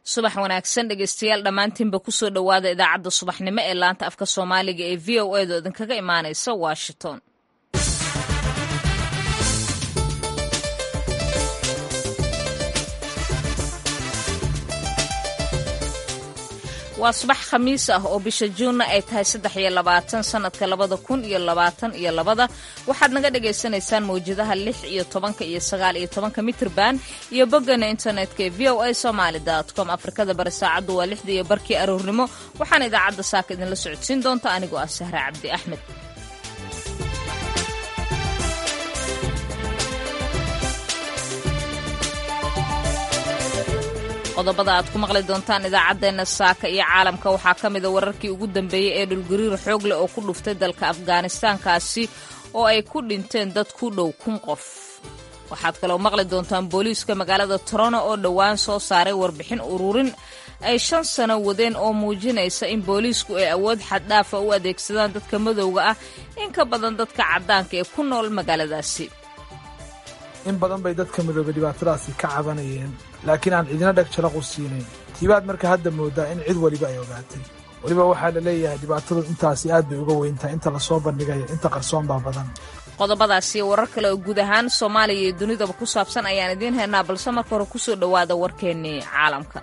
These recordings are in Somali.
subax wanaagsan dhegeystayaal dhammaantiinba kusoo dhowaada idaacadda subaxnimo ee laanta afka soomaaliga ee v o edo idinkaga imaanaysa washington waa subax khamiis ah oo bisha juunna ay tahay saddex iyo labaatan sannadka labada kun iyo labaatan iyo labada waxaad naga dhagaysanaysaan mawjadaha lix iyo tobanka iyo sagaal iyo tobanka mitrban iyo boggana internetka ee v o a somaali com afrikada bari saacaddu waa lixda iyo barkii aroornimo waxaana idaacadda saaka idinla socodsiin doonta anigoo ah sahre cabdi axmed qodobada aad ku maqli doontaan idaacaddeenna saaka iyo caalamka waxaa ka mida wararkii ugu dambeeyey ee dhulgariir xoog leh oo ku dhuftay dalka afghanistaankaasi oo ay ku dhinteen dad ku dhow kun qof waxaad kaloo maqli doontaan booliiska magaalada torono oo dhowaan soo saaray warbixin ururin ay shan sano wadeen oo muujinaysa in booliisku ay awood xaddhaafa u adeegsadaan dadka madowga ah in ka badan dadka caddaanka ee ku nool magaaladaasi in badan bay dadka midoobe dhibaatadaasi ka cabanayeen laakiin aan cidina dheg jalaq u siinayn tiibaad marka hadda moodaa in cid weliba ay ogaatay weliba waxaa la leeyahay dhibaatadu intaasi aad bay uga weyntahay inta lasoo bandhigayo inta qarsoon baa badan qodobadaasi warar kale oo guud ahaan soomaaliya iyo dunidaba ku saabsan ayaan idiin haynaa balse marka hore kusoo dhowaada warkeennii caalamka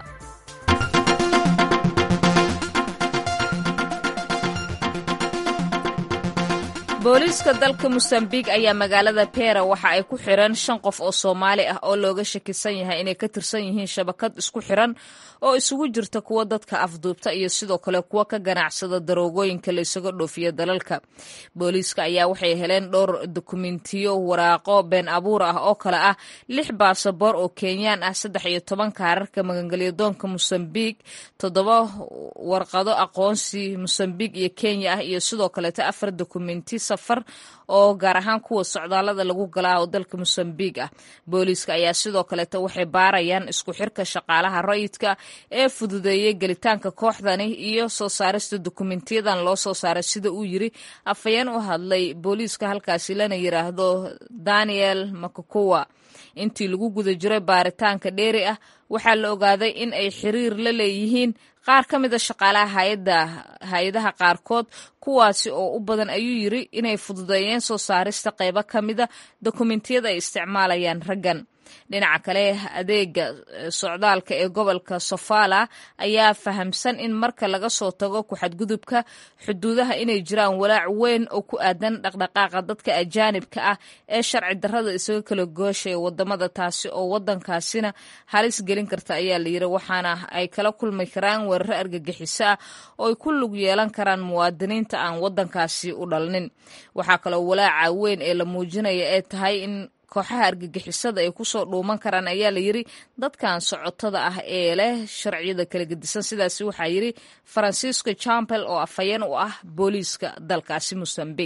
booliiska dalka mosambiq ayaa magaalada pera waxa ay ku xireen shan qof oo soomaali ah oo looga shakisan yahay inay ka tirsan yihiin shabakad isku xiran oo isugu jirta kuwa dadka afduubta iyo sidoo kale kuwa ka ganacsada daroogooyinka la isaga dhoofiya dalalka booliiska ayaa waxay heleen dhowr dokumentiyo waraaqo been abuur ah oo kale ah lix baasaboor oo kenyaan ah saddex iyo toban kaararka magangelyadoonka mosambiq toddoba warqado aqoonsi mosambiq iyo kenya ah iyo sidoo kaleeto afar dokumenti safar oo gaar ahaan kuwa socdaalada lagu galaa oo dalka mosambiq ah booliiska ayaa sidoo kaleeto waxay baarayaan isku xirka shaqaalaha rayidka ee fududeeyey gelitaanka kooxdani iyo soo saarista dokumentiyadan loo soo saaray sida uu yiri afhayeen u hadlay booliiska halkaasi lana yiraahdo daniel makakowa intii lagu guda jiray baaritaanka dheeri ah waxaa la ogaaday in ay xiriir la leeyihiin qaar ka mida shaqaalaha hay-adaha qaarkood kuwaasi oo u badan ayuu yiri inay fududeeyeen soo saarista qaybo ka mida dokumentiyada ay isticmaalayaan raggan dhinaca kale adeega socdaalka ee gobolka sofala ayaa fahamsan in marka laga soo tago ku-xadgudubka xuduudaha inay jiraan walaac weyn oo ku aadan dhaqdhaqaaqa dadka ajaanibka ah ee sharci darrada isaga kala gooshaya wadamada taasi oo wadankaasina halis gelin karta ayaa la yiri waxaana ay kala kulmi karaan weeraro argagixiso ah oo ay ku lug yeelan karaan muwaadiniinta aan wadankaasi u dhalnin waxaa kaloo walaaca weyn ee la muujinaya ee tahay in kooxaha argagixisada ay kusoo dhuuman karaan ayaa la yiri dadkan socotada ah ee leh sharciyada kala gedisan sidaasi waxaa yiri farancisco champel oo afhayeen u ah booliiska dalkaasi mosambiq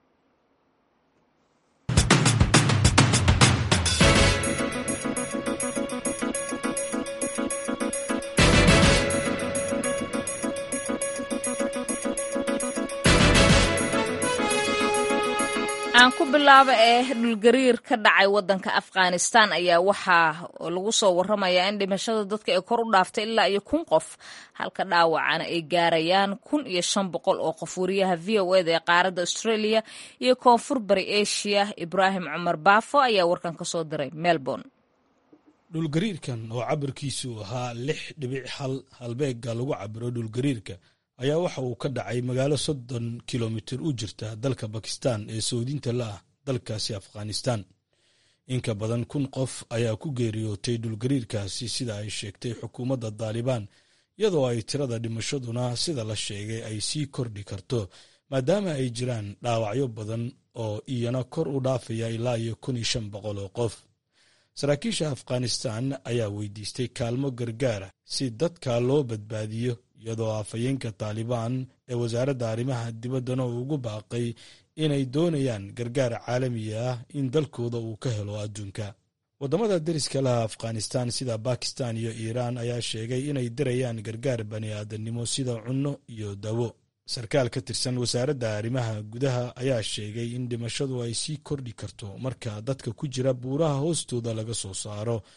aan ku bilaabo ee dhulgariir ka dhacay wadanka afghanistan ayaa waxaa lagu soo waramayaa in dhimashada dadka ay kor u dhaaftay ilaa iyo kun qof halka dhaawacana ay gaarayaan kun iyo shan boqol oo qof wariyaha v o eda ee qaaradda australia iyo koonfur bari asia ibraahim cumar baafo ayaa warkan ka soo diray melbourne dhulgariirkan oo cabirkiisu ahaa lix dhibic hal halbeega lagu cabiro dhulgariirka ayaa waxa uu ka dhacay magaalo soddon kilomitir u jirta dalka bakistan ee soodinta la ah dalkaasi afghanistan inka badan kun qof ayaa ku geeriyootay dhulgariirkaasi sida ay sheegtay xukuumadda daalibaan iyadoo ay tirada dhimashaduna sida la sheegay ay sii kordhi karto maadaama ay jiraan dhaawacyo badan oo iyana kor u dhaafaya ilaa iyo kun iyo shan boqol oo qof saraakiisha afghanistan ayaa weydiistay kaalmo gargaara si dadka loo badbaadiyo iyadoo afhayeenka taalibaan ee wasaaradda arrimaha dibaddana uu ugu baaqay inay doonayaan gargaar caalamiga ah in dalkooda uu ka helo adduunka waddamada deriska laha afghanistan sida bakistan iyo iiraan ayaa sheegay inay dirayaan gargaar bani aadamnimo sida cunno iyo dawo sarkaal ka tirsan wasaaradda arrimaha gudaha ayaa sheegay in dhimashadu ay sii kordhi karto marka dadka ku jira buuraha hoostooda laga soo saaro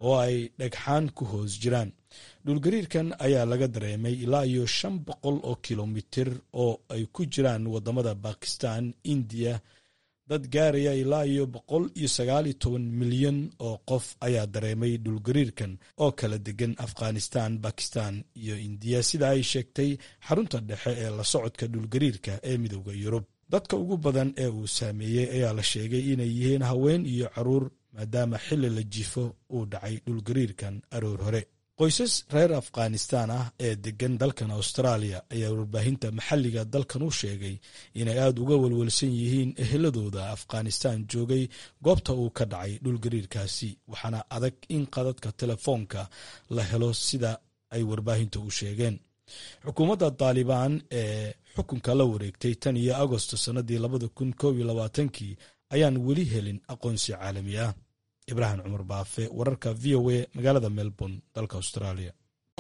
oo ay dhagxaan ku hoos jiraan dhulgariirkan ayaa laga dareemay ilaa iyo shan boqol oo kilomitir oo ay ku jiraan wadamada bakistan indiya dad gaaraya ilaa iyo boqol iyo sagaal iyo toban milyan oo qof ayaa dareemay dhulgariirkan oo kala degan afghanistan bakistan iyo indiya sida ay sheegtay xarunta dhexe ee la socodka dhulgariirka ee midooda yurub dadka ugu badan ee uu saameeyey ayaa la sheegay inay yihiin haween iyo caruur maadaama xilli la jifo uu dhacay dhulgariirkan aroor hore qoysas reer afghanistan ah ee degan dalkan austraaliya ayaa warbaahinta maxalliga dalkan u sheegay inay aada uga walwalsan yihiin eheladooda afghanistan joogay goobta uu ka dhacay dhulgariirkaasi waxaana adag in qadadka telefoonka la helo sida ay warbaahinta u sheegeen xukuumadda taalibaan ee xukunka la wareegtay tan iyo agosto sannadii labada kun koob iyo labaatankii ayaan weli helin aqoonsi caalami ah ibraahim cumar baafe wararka v o a magaalada melbourne dalka australia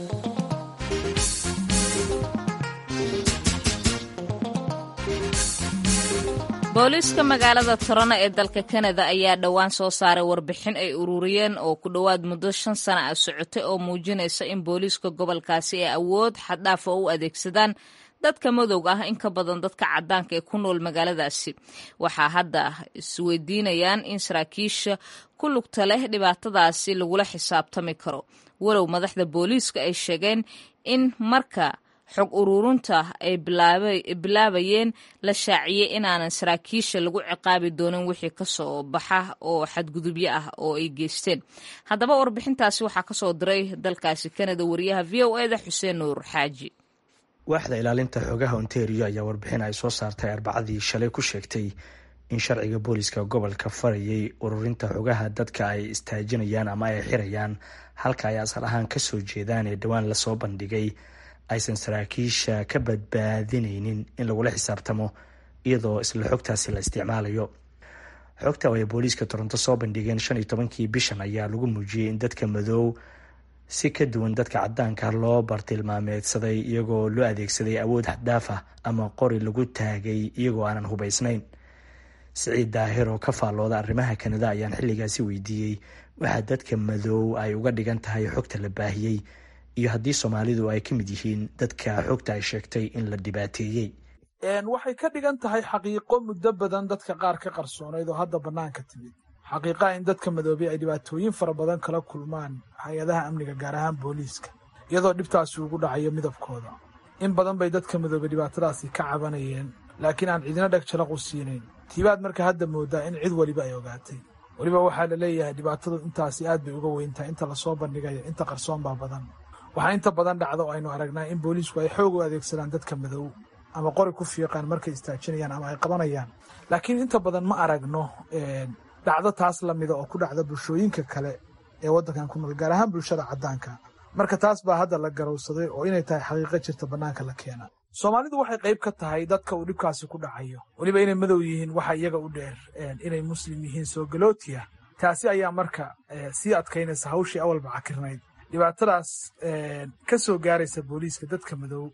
booliiska magaalada torona ee dalka kanada ayaa dhowaan soo saaray warbixin ay ururiyeen oo ku dhowaad muddo shan sana ah socotay oo muujinaysa in booliiska gobolkaasi ay awood xaddhaafa u adeegsadaan dadka madowga ah in ka badan dadka caddaanka ee ku nool magaaladaasi waxaa hadda isweydiinayaan in saraakiisha ku lugta leh dhibaatadaasi lagula xisaabtami karo walow madaxda booliiska ay sheegeen in marka xog ururinta ay bilaabayeen la shaaciyey inaanan saraakiisha lagu ciqaabi doonin wixii kasoo baxa oo xadgudubyo ah oo ay geysteen haddaba warbixintaasi waxaa kasoo diray dalkaasi kanada wariyaha v o eda xuseen nuur xaaji waaxda ilaalinta xogaha ontario ayaa warbixin ay soo saartay arbacadii shalay ku sheegtay in sharciga booliska gobolka farayay ururinta xogaha dadka ay istaajinayaan ama ay xirayaan halka ay asal ahaan kasoo jeedaan ee dhowaan lasoo bandhigay aysan saraakiisha ka badbaadineynin in lagula xisaabtamo iyadoo isla xogtaasi la isticmaalayo xogta oo ay booliiska toronto soo bandhigeen shan iyo tobankii bishan ayaa lagu muujiyey in dadka madoow si ka duwan dadka cadaanka loo bartilmaameedsaday iyagoo loo adeegsaday awood xaddaaf ah ama qori lagu taagay iyagoo aanan hubaysnayn siciid daahir oo ka faallooda arrimaha kanada ayaan xilligaasi weydiiyey waxaa dadka madoow ay uga dhigan tahay xogta la baahiyey iyo haddii soomaalidu ay ka mid yihiin dadka xogta ay sheegtay in la dhibaateeyey waxay ka dhigan tahay xaqiiqo muddo badan dadka qaar ka qarsoonayd oo hadda bannaanka timid xaqiiqaha in dadka madoobay ay dhibaatooyin fara badan kala kulmaan hay-adaha amniga gaar ahaan booliiska iyadoo dhibtaasi ugu dhacayo midabkooda in badan bay dadka madoobay dhibaatadaasi ka cabanayeen laakiin aan cidina dheg jalaq u siinayn tiibaad marka hadda moodaa in cid weliba ay ogaatay weliba waxaa la leeyahay dhibaatadu intaasi aad bay uga weyntahay inta lasoo bandhigayo inta qarsoon baa badan waxaa inta badan dhacda oo aynu aragnaa in booliisku ay xoog u adeegsadaan dadka madow ama qori ku fiiqaan markay istaajinayaan ama ay qabanayaan laakiin inta badan ma aragno dhacdo taas lamida oo ku dhacda bulshooyinka kale ee waddankan ku nool gaar ahaan bulshada caddaanka marka taas baa hadda la garowsaday oo inay tahay xaqiiqo jirta bannaanka la keena soomaalidu waxay qayb ka tahay dadka uu dhibkaasi ku dhacayo weliba inay madow yihiin waxa iyaga u dheer inay muslim yihiin soo galootiya taasi ayaa marka sii adkaynaysa hawshii awalba cakirnayd dhibaatadaas ka soo gaaraysa booliiska dadka madow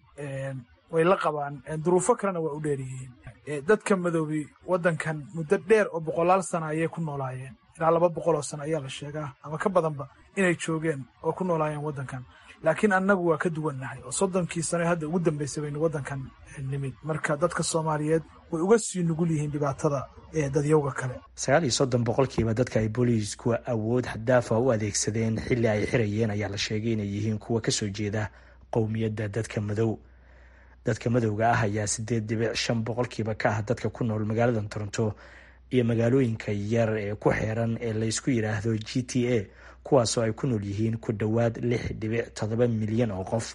way la qabaan duruufo kalena waa u dheeryihiin dadka madoobi waddankan muddo dheer oo boqolaal sana ayay ku noolaayeen ilaa laba boqol oo sano ayaa la sheegaa ama ka badanba inay joogeen oo ku noolaayeen waddankan laakiin annagu waa ka duwannahay oo soddonkii sano hadda ugu dambaysay baynu waddankan nimid marka dadka soomaaliyeed way uga sii nugul yihiin dhibaatada ee dadyowga kale sagaal iyo soddon boqolkiiba dadka ay booliisku awood xadaafa u adeegsadeen xilli ay xirayeen ayaa la sheegay inay yihiin kuwa kasoo jeeda qowmiyadda dadka madow dadka madowga ah ayaa sideed dhibic shan boqolkiiba ka ah dadka ku nool magaalada toronto iyo magaalooyinka yar ee ku xeeran ee laysku yidhaahdo g t a kuwaasoo ay ku nool yihiin ku dhowaad lix dhibic toddoba milyan oo qof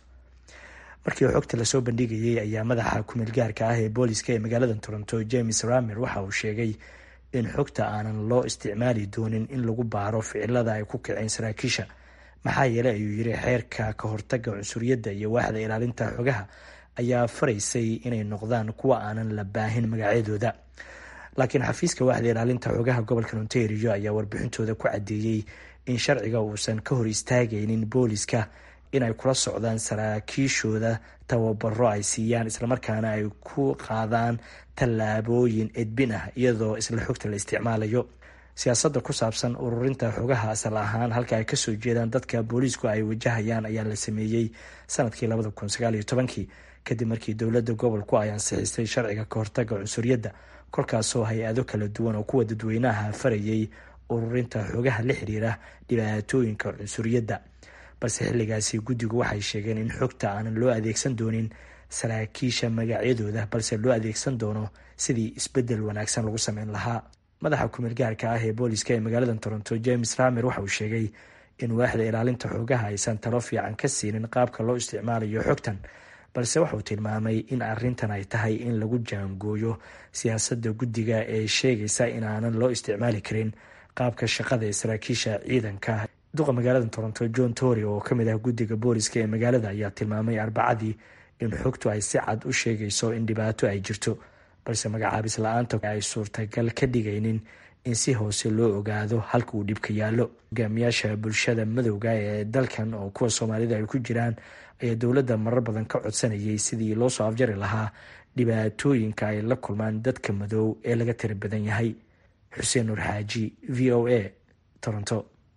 markii xogta lasoo bandhigayay ayaa madaxa kumeel gaarka ah ee booliska ee magaalada toronto james ramer waxa uu sheegay in xogta aanan loo isticmaali doonin in lagu baaro ficilada ay ku kaceen saraakiisha maxaa yeeley ayuu yiri xeerka ka hortaga cunsuriyadda iyo waaxda ilaalinta xogaha ayaa faraysay inay noqdaan kuwa aanan la baahin magacyadooda laakiin xafiiska waaxda ilaalinta xogaha gobolka ontario ayaa warbixintooda ku caddeeyey in sharciga uusan ka hor istaagaynin booliska inay kula socdaan saraakiishooda tababaro ay siiyaan islamarkaana ay ku qaadaan tallaabooyin edbin ah iyadoo isla xogta la isticmaalayo siyaasadda ku saabsan ururinta xogaha asal ahaan halka ay kasoo jeedaan dadka booliisku ay wajahayaan ayaa la sameeyey sanadkii labada kun sagaal iyo tobankii kadib markii dowladda gobolku ay ansixisay sharciga kahortaga cunsuriyadda kolkaasoo hay-ado kala duwan oo kuwa dadweynaha farayay ururinta xogaha la xiriira dhibaatooyinka cunsuriyadda balse xilligaasi guddigu waxay sheegeen in xogta aanan loo adeegsan doonin saraakiisha magacyadooda balse loo adeegsan doono sidii isbedel wanaagsan lagu sameyn lahaa madaxa kumeel gaarka ah ee booliska ee magaalada toronto james ramer waxa uu sheegay in waaxda ilaalinta xogaha aysan talo fiican ka siinin qaabka loo isticmaalayo xogtan balse waxauu tilmaamay in arintan ay tahay in lagu jaangooyo siyaasadda guddiga ee sheegaysa in aanan loo isticmaali karin qaabka shaqada ee saraakiisha ciidanka duqa magaalada toronto john tory oo kamid ah guddiga booliska ee magaalada ayaa tilmaamay arbacadii in xogtu ay si cad u sheegayso in dhibaato ay jirto balse magacaabis la-aanta ay suurtagal ka dhigaynin in si hoose loo ogaado halka uu dhibka yaallo hogaamiyaasha bulshada madowga ee dalkan oo kuwa soomaalida ay ku jiraan ayaa dowladda marar badan ka codsanayay sidii loo soo afjari lahaa dhibaatooyinka ay la kulmaan dadka madow ee laga tira badan yahay xuseen nur xaaji v o a toronto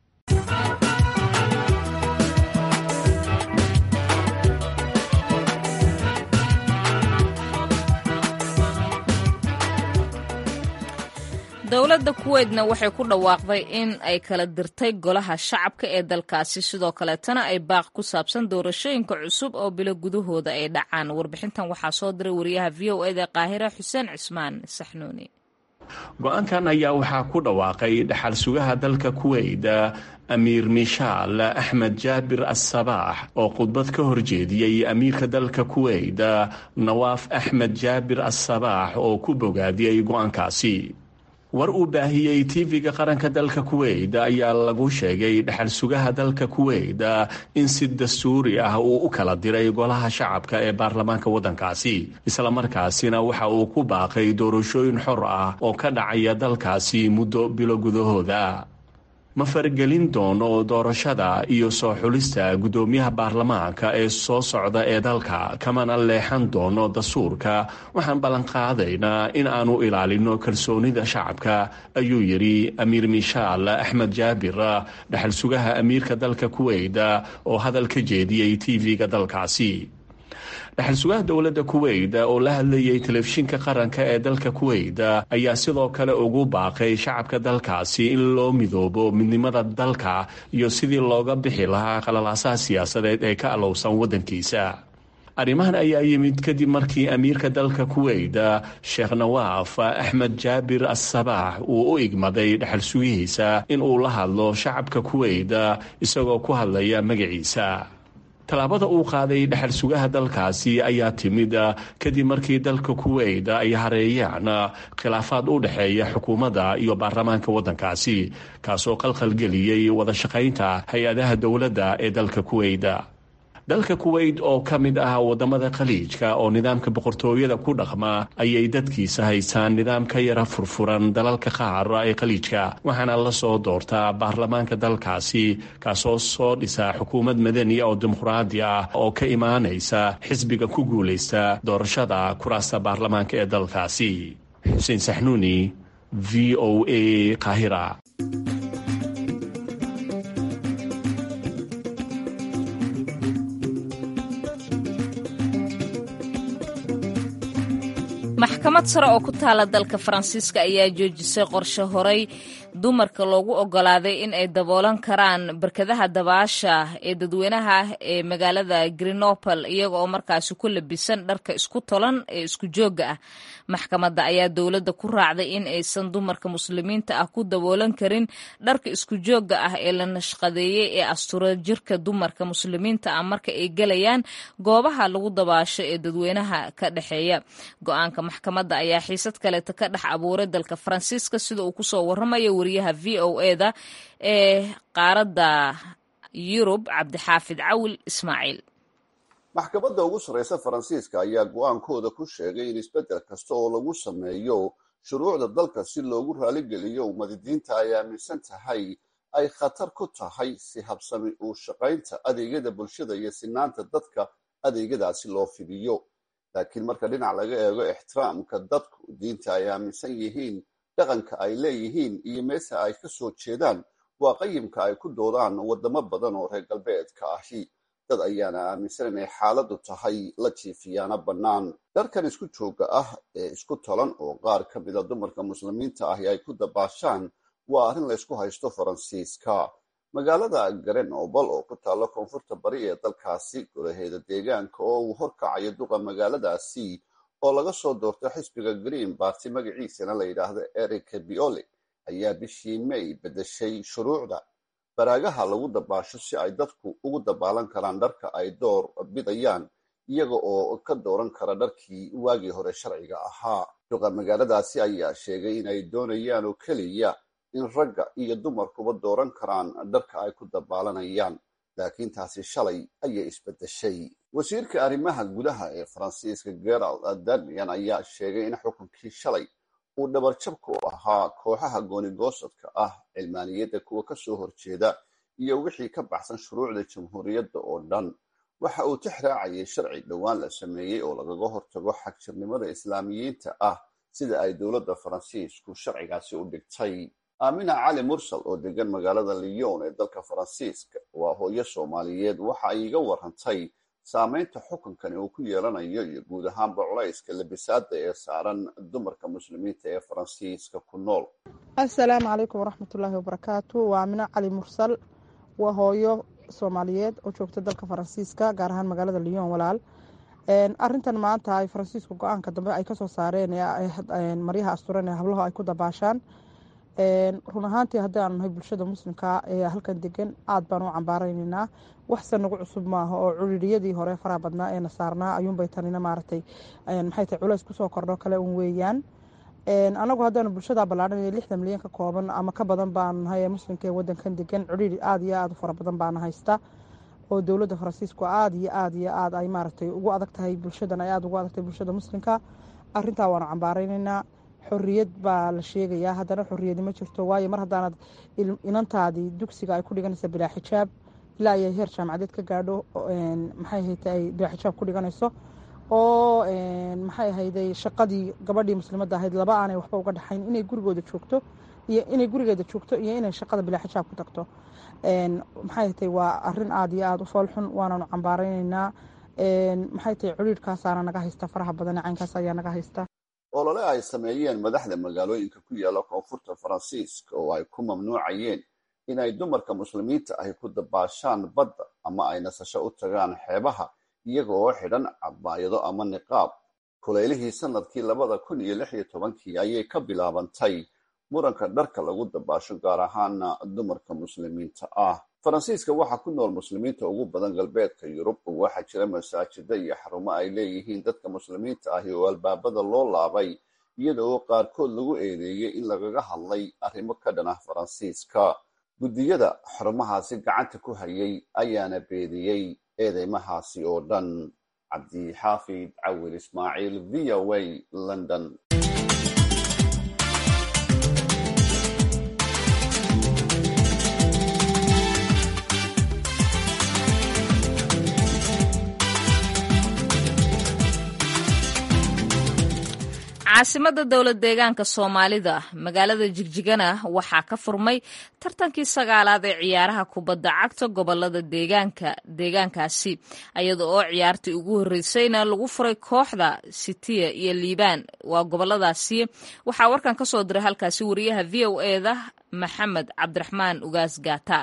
dowladda kuweydna waxay ku dhawaaqday in ay kala dirtay golaha shacabka ee dalkaasi sidoo kaleetana ay baaq ku saabsan doorashooyinka cusub oo bilo gudahooda ay dhacaan warbixintan waxaa soo diray wariyaha v o eda qaahira xuseen cismaan saxnuuni go-aankan ayaa waxaa ku dhawaaqay dhaxal sugaha dalka kuweyt amiir mishaal axmed jaabir assabaax oo khudbad ka horjeediyey amiirka dalka kuweyt nawaaf axmed jaabir assabaax oo ku bogaadiyey go-aankaasi war uu baahiyey tv-ga qaranka dalka kuweyt ayaa lagu sheegay dhaxal sugaha dalka kuweyt in si dastuuri ah uu u kala diray golaha shacabka ee baarlamaanka waddankaasi islamarkaasina waxa uu ku baaqay doorashooyin xor ah oo ka dhacaya dalkaasi muddo bilo gudahooda ma faragelin doono doorashada iyo soo xulista guddoomiyaha baarlamaanka ee soo socda ee dalka kamana leexan doono dastuurka waxaan ballanqaadaynaa in aanu ilaalino kalsoonida shacabka ayuu yidhi amiir mishaal axmed jaabir dhaxal sugaha amiirka dalka kuweyt oo hadal ka jeediyey tv-ga dalkaasi dhaxal sugaha dowladda kuweyt oo la hadlayay telefishinka qaranka ee dalka kuweyt ayaa sidoo kale ugu baaqay shacabka dalkaasi in loo midoobo midnimada dalka iyo sidii looga bixi lahaa qalalaasaha siyaasadeed ee ka alowsan waddankiisa arrimahan ayaa yimid kadib markii amiirka dalka kuweyt sheekh nawaaf axmed jaabir assabaax uu u igmaday dhaxal sugihiisa in uu la hadlo shacabka kuweyt isagoo ku hadlaya magaciisa tallaabada uu qaaday dhaxal sugaha dalkaasi ayaa timid kadib markii dalka kuweyt ay hareeyaan khilaafaad u dhexeeya xukuumadda iyo baarlamaanka waddankaasi kaasoo qalqalgeliyey wada shaqaynta hay-adaha dowladda ee dalka kuweyt dalka kuweyt oo ka mid ah wadamada khaliijka oo nidaamka boqortooyada ku dhaqma ayay dadkiisa haystaan nidaam ka yara furfuran dalalka qaar ee khaliijka waxaana la soo doortaa baarlamaanka dalkaasi kaasoo soo dhisa xukuumad madani oo dimuqraadi ah oo ka imaanaysa xisbiga ku guulaysta doorashada kuraasta baarlamaanka ee dalkaasi xuseen saxnuuni v o a qaahira maxkamad sare oo ku taala dalka faransiiska ayaa joojisay qorshe horay dumarka loogu ogolaaday in ay daboolan karaan barkadaha dabaasha ee dadweynaha ee magaalada grenoble iyaga oo markaasi ku labisan dharka isku tolan ee isku joogga ah maxkamadda ayaa dowladda ku raacday in aysan dumarka muslimiinta ah ku daboolan karin dharka isku joogga ah ee la nashqadeeyey ee astura jirka dumarka muslimiinta ah marka ay gelayaan goobaha lagu dabaasho ee dadweynaha ka dhexeeya go-aanka maxkamadda ayaa xiisad kaleeta ka dhex abuuray dalka faransiiska sida uu kusoo waramayo wariyaha v o eda ee qaaradda yurub cabdixaafid cawil ismaaciil maxkamadda ugu sarreysa faransiiska ayaa go-aankooda ku sheegay in isbeddel kasta oo lagu sameeyo shuruucda dalka si loogu raaligeliyo ummadidiinta ay aaminsan tahay ay khatar ku tahay si habsami uu shaqaynta adeegyada bulshada iyo sinaanta dadka adeegyadaasi loo fidiyo laakiin marka dhinac laga eego ixtiraamka dadku diinta ay aaminsan yihiin dhaqanka ay leeyihiin iyo meesha ay ka soo jeedaan waa qayimka ay ku doodaan waddamo badan oo reer galbeedka ahi dad ayaana aaminsan inay xaaladdu tahay la jiifiyaana bannaan dharkan isku joogga ah ee isku tolan oo qaar ka mida dumarka muslimiinta ahi ay ku dabaashaan waa arrin laysku haysto faransiiska magaalada grenoble oo ku taalla koonfurta bari ee dalkaasi golaheeda deegaanka oo uu horkacayo duqa magaaladaasi oo laga soo doorto xisbiga green barty magaciisana la yidhaahdo eric biole ayaa bishii may beddeshay shuruucda baraagaha lagu dabaasho si ay dadku ugu dabaalan karaan dharka ay door bidayaan iyaga oo ka dooran kara dharkii waagii hore sharciga ahaa duqa magaaladaasi ayaa sheegay inay doonayaan oo keliya in ragga iyo dumarkuba dooran karaan dharka ay ku dabaalanayaan laakiin taasi shalay ayay isbeddeshay wasiirka arrimaha gudaha ee faransiiska gerald danian ayaa sheegay in xukunkii shalay uu dhabarjabka u ahaa kooxaha goonigoosadka ah cilmaaniyadda kuwa ka soo horjeeda iyo wixii ka baxsan shuruucda jamhuuriyadda oo dhan waxa uu tix raacayay sharci dhowaan la sameeyey oo lagaga hortago xagjirnimada islaamiyiinta ah sida ay dowladda faransiisku sharcigaasi u dhigtay aamina cali mursal oo degan magaalada lyon ee dalka faransiiska waa hooyo soomaaliyeed waxa ay iga warantay saameynta xukunkani uu ku yeelanayo iyo guud ahaanba culayska labisaada ee saaran dumarka muslimiinta ee faransiiska ku nool assalaamu calaykum waraxmatullaahi wabarakaatu waa amino cali mursal waa hooyo soomaaliyeed oo joogta dalka faransiiska gaar ahaan magaalada lyon walaal arintan maanta ay faransiisku go-aanka dambe ay kasoo saareen maryaha asturan ee hablaho ay ku dabaashaan run ahaantii haddii aanu nahay bulshada muslimka ee halkan degan aad baan u cambaaraynaynaa waxse nagu cusub maaha oo cuririyadii hore faraha badnaa ee na saarnaa ayuunbay tanina maaragtay maxay tahay culays kusoo kordho kale un weeyaan anagu haddaanu bulshada ballaadhan lixdan milyan ka kooban ama ka badan baanu nahay ee muslimka ee wadankan degan curiri aada iyo aada u fara badan baana haysta oo dowladda faransiisku aada iyo aada iyo aada ay maaragtay ugu adag tahay bulshadan ay aada ugu adag tahay bulshada muslimka arintaa waanu cambaaraynaynaa xoriyad baa la sheegayaa haddana xoriyadi ma jirto waayo mar haddaanad inantaadii dugsiga ay ku dhiganaysa bilaa xijaab ilaa ay heer jaamacadeed ka gaadho maxay ahayta ay bilaa xijaab ku dhiganayso oo maxay ahayday shaqadii gabadhii muslimadda ahayd laba aanay waxba uga dhaxayn inay gurigooda joogto iyo inay gurigeeda joogto iyo inay shaqada bilaa xijaab ku tagto maxay ahaytay waa arin aada iyo aada u foolxun waanaanu cambaaraynaynaa maxay tahay ciriirkaasaana naga haysta faraha badan caynkaas ayaa naga haysta olole ay sameeyeen madaxda magaalooyinka ku yaala koonfurta faransiiska oo ay ku mamnuucayeen inay dumarka muslimiinta ahi ku dabaashaan badda ama ay nasasho u tagaan xeebaha iyaga oo xidhan cabaayado ama niqaab kuleylihii sanadkii labada kun iyo lix iyo tobankii ayay ka bilaabantay muranka dharka lagu dabaasho gaar ahaana dumarka muslimiinta ah faransiiska waxaa ku nool muslimiinta ugu badan galbeedka yurub waxaa jira masaajida iyo xarumo ay leeyihiin dadka muslimiinta ahi oo albaabada loo laabay iyada oo qaarkood lagu eedeeyey in lagaga hadlay arrimo ka dhan ah faransiiska guddiyada xarumahaasi gacanta ku hayay ayaana beediyey eedeymahaasi oo dhan cabdixaafid cawil ismaaciil v o a london caasimada dowlad deegaanka soomaalida magaalada jigjigana waxaa ka furmay tartankii sagaalaad ee ciyaaraha kubadda cagta gobolada deegaanka deegaankaasi iyada oo ciyaartii ugu horreysayna lagu furay kooxda sitiya iyo liibaan waa goboladaasi waxaa warkan ka soo diray halkaasi wariyaha v o eda maxamed cabdiraxmaan ugaas gaata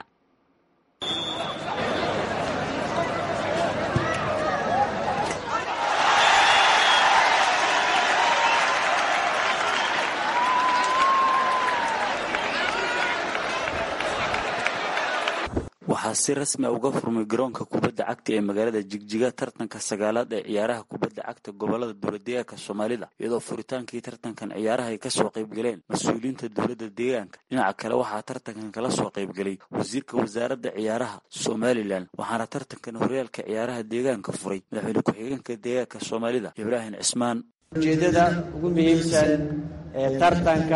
waxaa si rasmi a uga furmay garoonka kubadda cagta ee magaalada jigjiga tartanka sagaalaad ee ciyaaraha kubadda cagta gobolada dowladdeegaanka soomaalida iyadoo furitaankii tartankan ciyaaraha ay kasoo qaybgaleen mas-uuliyiinta dowladda deegaanka dhinaca kale waxaa tartankan kala soo qaybgelay wasiirka wasaaradda ciyaaraha somalilan waxaana tartankan horyaalka ciyaaraha deegaanka furay madaxweyne ku-xigeenka deegaanka soomaalida ibraahim cismaan ujeedada ugu muhiimsan ee tartanka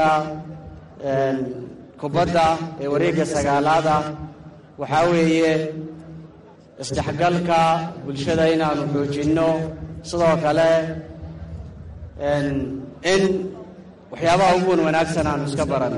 kubadda ee wareegga sagaalaada waxaa weeye isdhexgalka bulshada inaanu xoojinno sidoo kale in waxyaabaha ugu wan wanaagsan aanu iska baran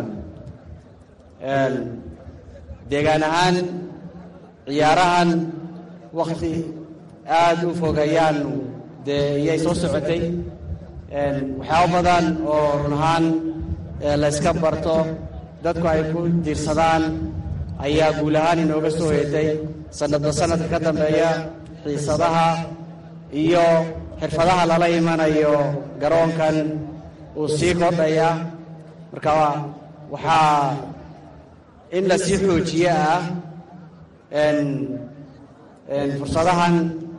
deegaan ahaan ciyaarahan wakhti aada u fog ayaanu dee iyay soo socotay waxyaabo badan oo run ahaan layska barto dadku ay ku diirsadaan ayaa guul ahaan inooga soo hoyatay sanadba sanadka ka dambeeya xiisadaha iyo xirfadaha lala imanayo garoonkan uu sii kordhaya marka waxaa in la sii xoojiye ah fursadahan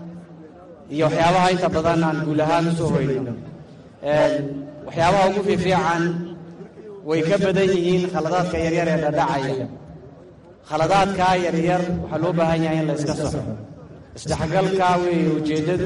iyo waxyaabaha inta badan aan guul ahaan u soo hoyno waxyaabaha ugu fiifiican way ka badan yihiin khaladaadka yaryar ee dhadhacaya khaladaadkaa yaryar waxaa loo baahan yahay in la iska saxo isdhexgalka weeye ujeeddadu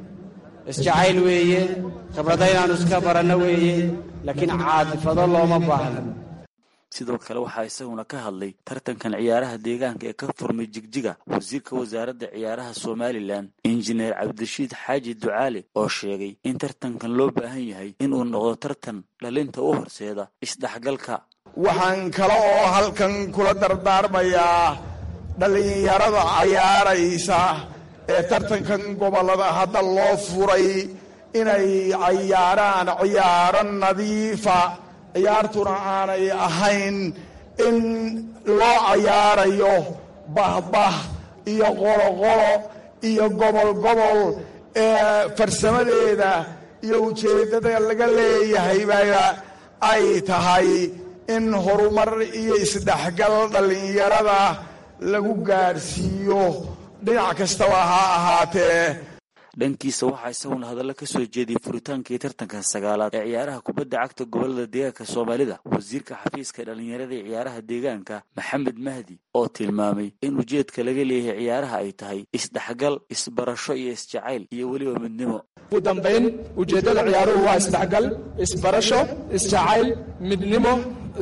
isjacayl weeye khibrada inaanu iska baranno weeye laakiin caadifado looma baahno sidoo kale waxaa isaguna ka hadlay tartankan ciyaaraha deegaanka ee ka furmay jigjiga wasiirka wasaaradda ciyaaraha somalilan injineer cabdirashiid xaaji ducaale oo sheegay in tartankan loo baahan yahay inuu noqdo tartan dhalinta u horseeda isdhexgalka waxaan kale oo halkan kula dardaarmayaa dhallinyarada cayaaraysa ee tartankan gobollada hadda loo furay inay cayaaraan ciyaaro nadiifa ciyaartuna aanay ahayn in loo cayaarayo bahbah iyo qoloqolo iyo gobol gobol ee farsamadeeda iyo ujeeddada laga leeyahay baa ay tahay in horumar iyo isdhexgal dhallinyarada lagu gaadhsiiyo dhinac kastaba ha ahaatee dhankiisa waxaa isaguna hadallo ka soo jeediyey furitaankii tartanka sagaalaad ee ciyaaraha kubadda cagta gobolada deegaanka soomaalida wasiirka xafiiska dhallinyarada ee ciyaaraha deegaanka maxamed mahdi oo tilmaamay in ujeedka laga leeyahay ciyaaraha ay tahay isdhexgal isbarasho iyo isjacayl iyo weliba midnimo ugu dambayn ujeeddada ciyaaruhu waa isdhexgal isbarasho isjacayl midnimo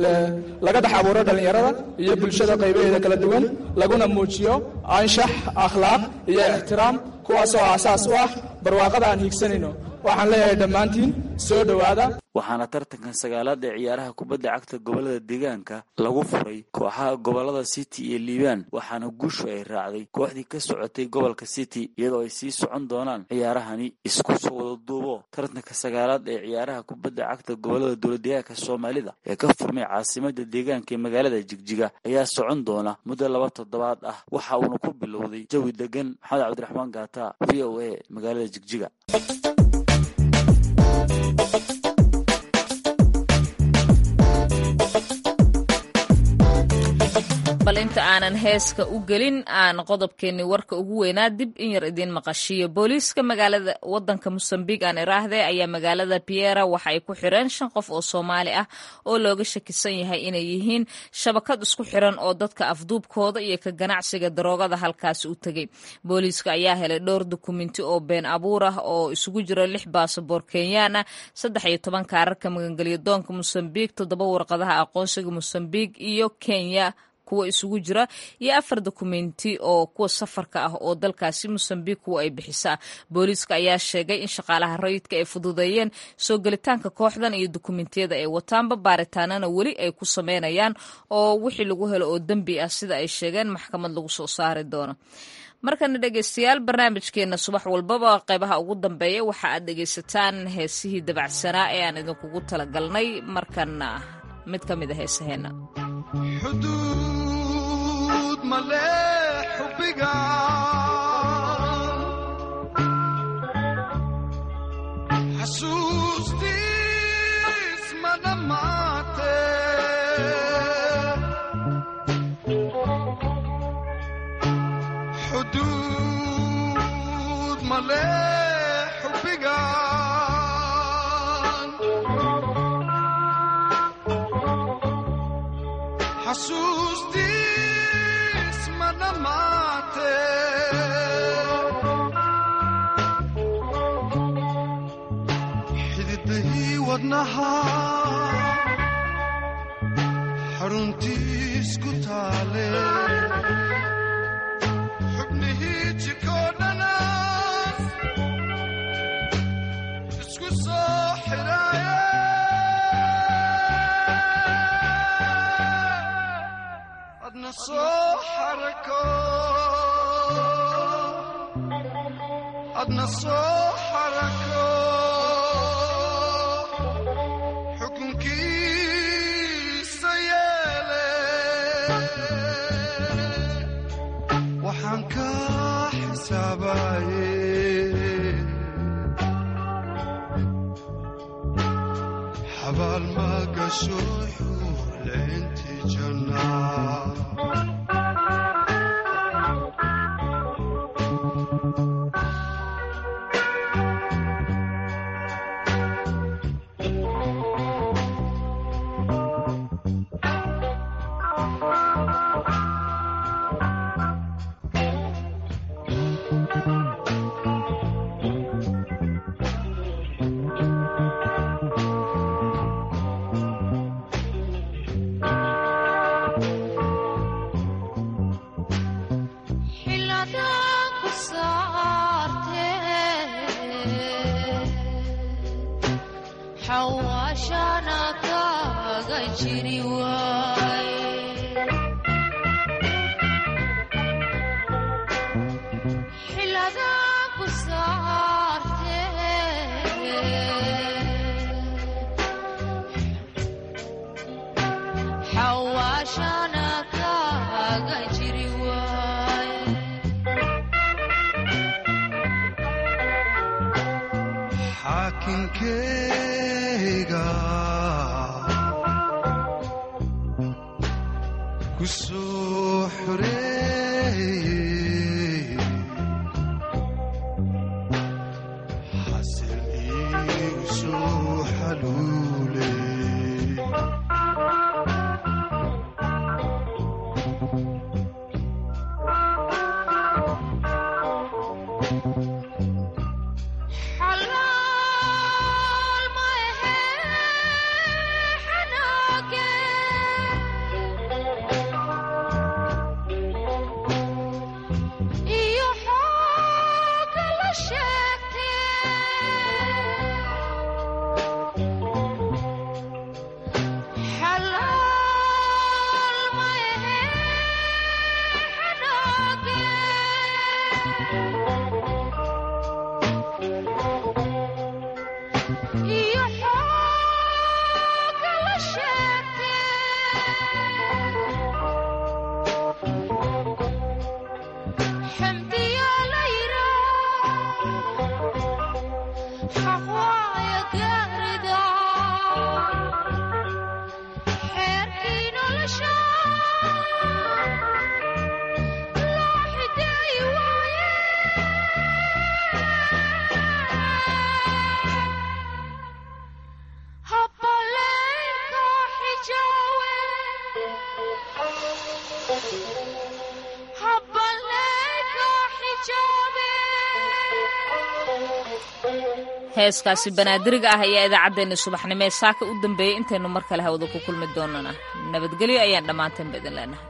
laga dhex abuuro dhallinyarada iyo bulshada qaybaheeda kala duwan laguna muujiyo anshax akhlaaq iyo ixtiraam kuwaasoo aasaas u ah barwaaqada aan hiigsanayno waxaan leeyahay dhammaantiin soo dhowaada waxaana tartankan sagaalaad ee ciyaaraha kubadda cagta gobolada deegaanka lagu furay kooxaha gobolada city iyo liibaan waxaana guushu ay raacday kooxdii ka socotay gobolka city iyadoo ay sii socon doonaan ciyaarahani isku soo wada duubo tartanka sagaalaad ee ciyaaraha kubadda cagta gobolada dowladdeegaanka soomaalida ee ka furmay caasimada deegaanka ee magaalada jigjiga ayaa socon doona muddo laba toddobaad ah waxa uuna ku bilowday jawi degan maxamed cabdiraxmaan gaata v o a magaalada jigjiga bal inta aanan heeska u gelin aan qodobkeenni warka ugu weynaa dib in yar idiin maqashiyo booliiska magaalada wadanka mosambiq aan iraahde ayaa magaalada piera waxa ay ku xireen shan qof oo soomaali ah oo looga shakisan yahay inay yihiin shabakad isku xiran oo dadka afduubkooda iyo ka ganacsiga daroogada halkaasi u tegey booliiska ayaa helay dhowr dukumenti oo been abuur ah oo isugu jira lix baasaboor kenyaan ah saddex iyo toban kaararka magangelyo doonka mosambiq toddoba warqadaha aqoonsiga mosambiq iyo kenya kuwa isugu jira iyo afar dokumenti oo kuwa safarka ah oo dalkaasi mosambiq kuwa ay bixisaa booliiska ayaa sheegay in shaqaalaha rayidka ay fududeeyeen soo gelitaanka kooxdan iyo dokumentiyada ay wataanba baaritaanana weli ay ku sameynayaan oo wixii lagu helo oo dembi ah sida ay sheegeen maxkamad lagu soo saari doono markana dhegeystayaal barnaamijkeena subax walbaba qeybaha ugu dambeeya waxa aad dhegeysataan heesihii dabacsanaa ee aan idinkugu talagalnay markana mid ka mid a heesaheena xuduud male xubbiga xasuustiis ma dhammaate xuduud male xubbiga xasuustiis ma dhammaate xididahii wadnaha xaruntiis ku taale xubnihii jikoo dhana isku soo xidhaaye adna soo xarako xukunkiisa yeele waxaan ka xisaabaye xabaal ma gasho xuurleynti jannaa xaakinkeyga ku soo xoreeyey xasil iigu soo xaluuley heeskaasi banaadiriga ah ayaa idaacaddeenna subaxnimo ee saaka u dambeeyey intaynu mar kale hawada ku kulmi doonana nabadgelyo ayaan dhammaanteen ba idin leenahay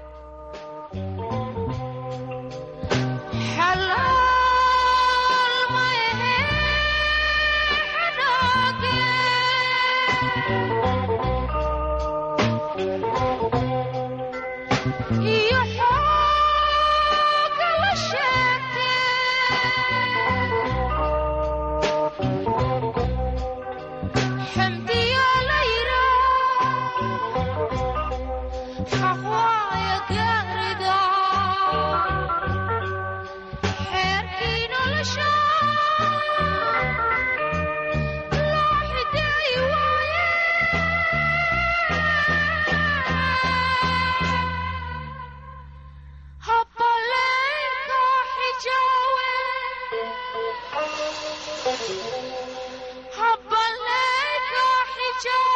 حب عليك حجاب